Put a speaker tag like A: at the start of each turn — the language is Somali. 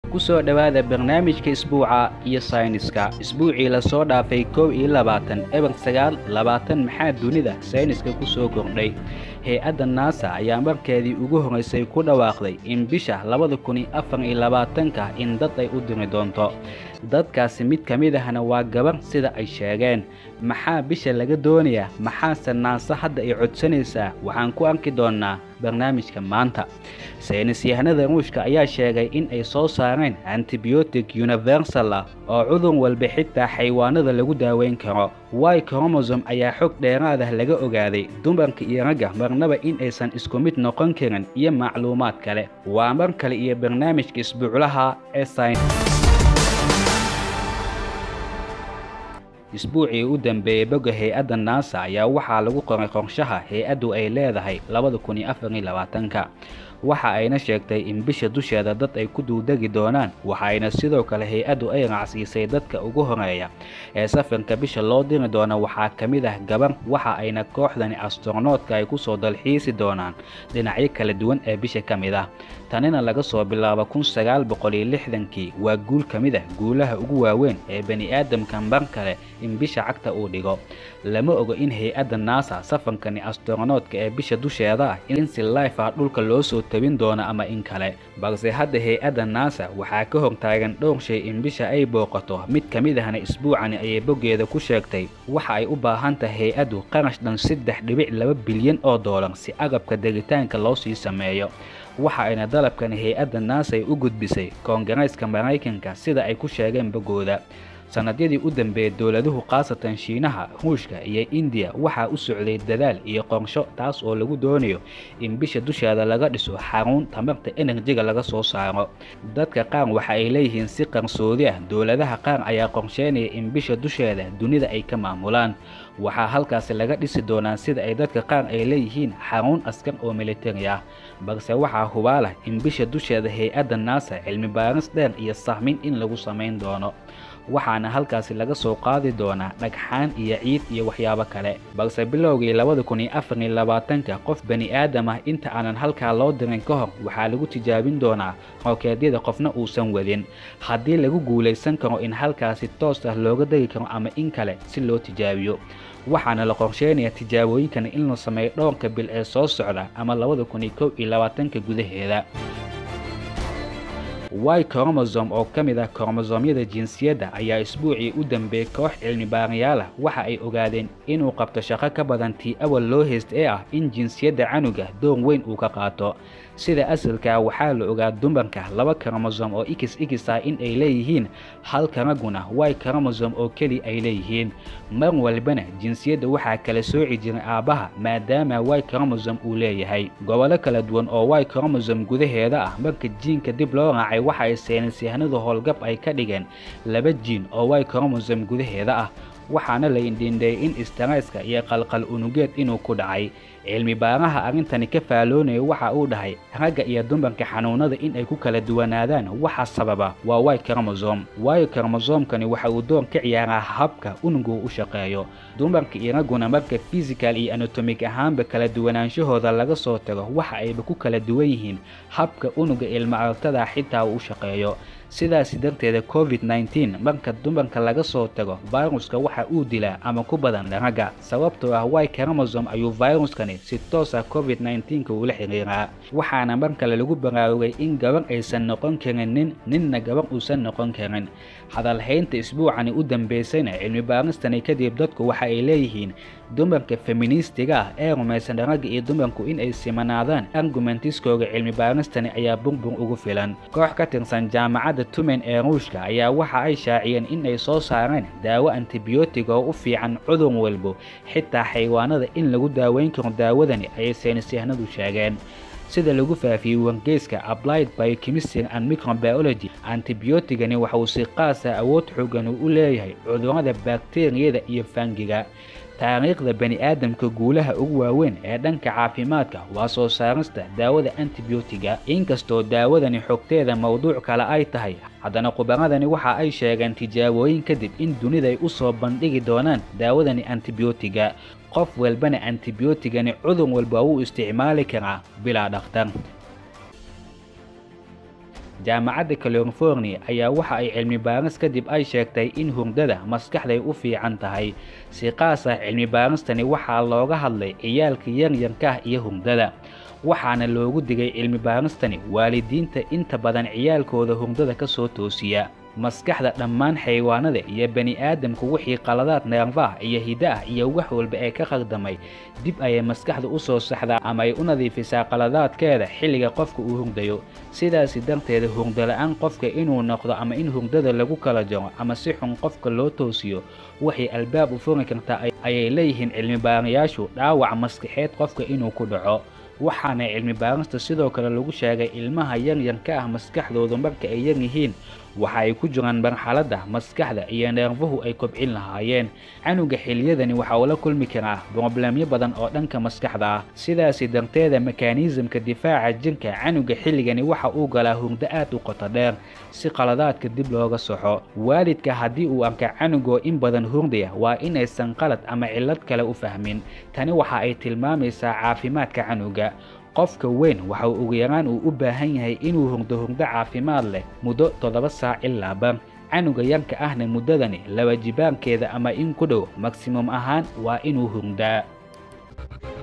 A: kusoo dhowaada barnaamijka isbuuca iyo sayniska isbuucii lasoo dhaafay kow iyo labaatan eber sagaal labaatan maxaa dunida sayniska ku soo kordhay hay-adda naasa ayaa markeedii ugu horraysay ku dhawaaqday in bisha labada kun iyo afar iyo labaatanka in dad ay u diri doonto dadkaasi mid ka mid ahna waa gabar sida ay sheegeen maxaa bisha laga doonayaa maxaase naasa hadda ay codsanaysaa waxaan ku arki doonnaa barnaamijka maanta saynis yahanada ruushka ayaa sheegay in ay soo saareen antibiotic universal ah oo cudur walba xitaa xaywaanada lagu daaweyn karo wy kromosom ayaa xog dheeraadah laga ogaaday dumarka iyo ragga marnaba in aysan isku mid noqon karin iyo macluumaad kale waa mar kale iyo barnaamijka isbuuclaha ee sayn isbuucii u dambeeyey bogga hay-adda naasa ayaa waxaa lagu qoray qorshaha hay-addu ay leedahay labada kun iyo afar iyo labaatanka waxa ayna sheegtay in bisha dusheeda dad ay ku duudegi doonaan waxayna sidoo kale hay-addu ay raacsiisay dadka ugu horeeya ee safarka bisha loo diri doona waxaa ka mid ah gabar waxa ayna kooxdani astronoodka ay kusoo dalxiisi doonaan dhinacyo kala duwan ee bisha ka mid ah tanina laga soo bilaabo kun sagaal boqol iyo lixdankii waa guul ka mid ah guulaha ugu waaweyn ee bani-aadamka mar kale in bisha cagta uu dhigo lama ogo in hay-adda naasa safarkani astronoodka ee bisha dusheeda ah in si life ah dhulka loo soo tabin doono ama in kale balse hadda hay-adda naasa waxaa ka hortaagan dhowr shay in bisha ay booqato mid ka mid ahna isbuucani ayay boggeeda ku sheegtay waxa ay u baahan tahay hay-addu qarash dhan saddex dhibic laba bilyan oo doolar si agabka degitaanka loo sii sameeyo waxa ayna dalabkani hay-adda naasa ay u gudbisay koongareeska maraykanka sida ay ku sheegeen boggooda sannadyadii u dambeeyey dowladuhu khaasatan shiinaha ruushka iyo indiya waxaa u socday dadaal iyo qorsho taas oo lagu doonayo in bisha dusheeda laga dhiso xarun tamarta enerjiga laga soo saaro dadka qaar waxa ay leeyihiin si qarsoodi ah dowladaha qaar ayaa qorsheynaya in bisha dusheeda dunida ay ka maamulaan waxaa halkaasi laga dhisi doonaa sida ay dadka qaar ay leeyihiin xarun askar oo militari ah balse waxaa hubaalah in bisha dusheeda hay-adda naasa cilmi baaris dheer iyo sahmin in lagu samayn doono waxaana halkaasi laga soo qaadi doonaa dhagxaan iyo ciid iyo waxyaabo kale balse bilowgii labada kun iyo afar iyo labaatanka qof bani aadam ah inta aanan halkaa loo dirin ka hor waxaa lagu tijaabin doonaa rookeedyada qofna uusan wadin haddii lagu guulaysan karo in halkaasi toos ah looga degi karo ama in kale si loo tijaabiyo waxaana la qorsheynayaa tijaabooyinkan in la sameeyo dhowrka bil ee soo socda ama labada kun iyo kow iyo labaatanka gudaheeda wy kromosom oo ka mid ah kromosomyada jinsiyadda ayaa isbuucii u dambeeyey koox cilmi baarayaal ah waxa ay ogaadeen inuu qabto shaqo ka badan tii awal loo heyst ee ah in jinsiyadda canuga door weyn uu ka qaato sida asalkaa waxaa la ogaa dumarka laba kromosom oo ikis ikis ah in ay leeyihiin halka ragguna wy kromosom oo keli ay leeyihiin mar walbana jinsiyadda waxaa kala sooci jiray aabbaha maadaama wy kromosom uu leeyahay gobollo kala duwan oo wy kromosom gudaheeda ah marka jiinka dib loo raacay waxa ay saynisyahanadu howlgab ay ka dhigeen laba jiin oo wy kromosom gudaheeda ah waxaana la indhindheeyey in istarayska iyo qalqal unugeed inuu ku dhacay cilmi baaraha arrintani ka faaloonaya waxa uu dhahay ragga iyo dumarka xanuunada in ay ku kala duwanaadaan waxa sababa waa wy kromosom waayo kromosomkani waxa uu door ka ciyaaraa habka unugu u shaqeeyo dumarka iyo ragguna marka fisikal iyo anatomig ahaanba kala duwanaanshahooda laga soo tago waxa ayba ku kala duwan yihiin habka unuga ilma aragtada xitaa uu u shaqeeyo sidaasi darteeda covid nneteen marka dumarka laga soo tago viruska waxa uu dilaa ama ku badan ragga sababtoo ah wy kromosom ayuu viruskani si toos ah covid nneteenka uula xiriiraa waxaana mar kale lagu baraarugay in gabar aysan noqon karin nin ninna gabar uusan noqon karin hadalhaynta isbuucani u dambaysayna cilmi baaristani kadib dadku waxa ay leeyihiin dumarka feministiga ah ee rumaysan ragga iyo dumarku in ay simanaadaan argumentiskooga cilmi baaristani ayaa burbur ugu filan koox ka tirsan jaamacadda tumen ee ruushka ayaa waxa ay shaaciyeen in ay soo saareen daawo antibiyootig oo u fiican cudur walbo xitaa xaywaanada in lagu daaweyn karo daawadani ayay saynisyahanadu sheegeen sida lagu faafiyey wargeyska applied biochemistry and microbiology antibiyootigani waxa uu si qaasa awood xoogan u leeyahay cudurrada bakteriyada iyo fangiga taariikhda bani-aadamka guulaha ugu waaweyn ee dhanka caafimaadka waa soo saarista daawada antibiyootiga inkastoo daawadani xogteeda mowduuc kale ay tahay haddana khubaradani waxa ay sheegeen tijaabooyin kadib in dunida ay u soo bandhigi doonaan daawadani antibiyootiga qof walbana antibiyootigani cudur walba wuu isticmaali karaa bilaa dhakhtar jaamacadda california ayaa waxa ay cilmi baaris kadib ay sheegtay in hurdada maskaxday u fiican tahay si qaas ah cilmi baaristani waxaa looga hadlay ciyaalka yaryarka ah iyo hurdada waxaana loogu digay cilmi baaristani waalidiinta inta badan ciyaalkooda hurdada ka soo toosiya maskaxda dhammaan xayawaanada iyo bani aadamku wixii qaladaad neerfaah iyo hidda ah iyo wax walba ee ka khaldamay dib ayay maskaxda u soo saxdaa ama ay u nadiifisaa qaladaadkeeda xilliga qofka uu hurdayo sidaasi darteeda hurdala-aan qofka inuu noqdo ama in hurdada lagu kala jaro ama si xun qofka loo toosiyo waxay albaab u furi kartaa ayay leeyihiin cilmi baarayaashu dhaawac maskaxeed qofka inuu ku dhaco waxaana cilmi baarista sidoo kale lagu sheegay ilmaha yaryarka ah maskaxdoodu marka ay yar yihiin waxa ay ku jiraan marxaladda maskaxda iyo neerfuhu ay kobcin lahaayeen canuga xiliyadani waxa uu la kulmi karaa broblemyo badan oo dhanka maskaxda ah sidaasi darteeda mekaaniisamka difaaca jirka canuga xilligani waxa uu galaa hurdo aad u qoto dheer si qaladaadka dib looga soxo waalidka haddii uu arka canugoo in badan hurdaya waa inaysan qalad ama cillad kale u fahmin tani waxa ay tilmaamaysaa caafimaadka canuga qofka weyn waxa uu ugu yaraan uu u baahan yahay inuu hurdo hurdo caafimaad leh muddo toddoba saac ilaa bar canuga yarka ahna muddadani laba jibaarkeeda ama in ku dhow maksimum ahaan waa inuu hurdaa